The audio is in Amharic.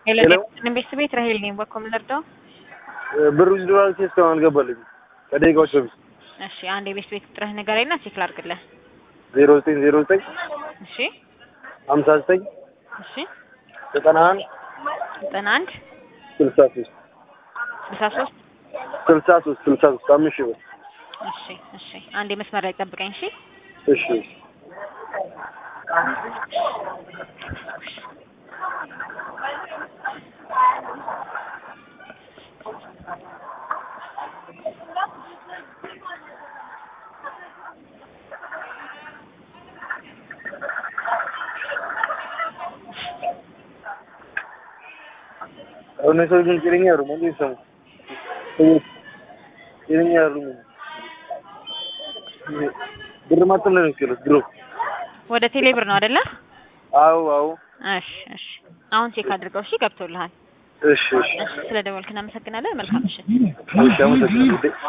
ሄሎ ሄሎ ቤተሰብ ቤት ራሄል ነኝ። በኮም ልርዳው? ብሩ ዶላር እስካሁን አልገባልኝም ከደቂቃዎች በፊት እሺ አንድ የቤት ቤት ቁጥርህ ንገረኝና ቼክ ላድርግልህ። ዜሮ ዘጠኝ ዜሮ ዘጠኝ እሺ ሀምሳ ዘጠኝ እሺ ዘጠና አንድ ዘጠና አንድ ስልሳ ሶስት ስልሳ ሶስት ስልሳ ሶስት ስልሳ ሶስት አምስት ሺህ ብር እሺ እሺ አንድ የመስመር ላይ ጠብቀኝ። እሺ እሺ እነሱ ግን ጤነኛ አይደሉም። እንዴት ሰሙ ሰዎች ጤነኛ አይደሉም። ብር ማተም ነው የሚችሉት ድሮ። ወደ ቴሌ ብር ነው አይደለ? አዎ አዎ። እሺ እሺ አሁን ቼክ አድርገው። እሺ ገብቶልሃል። እሺ እሺ እሺ ስለ ደወልክ እናመሰግናለን። መልካም ምሽት። እሺ አመሰግናለሁ።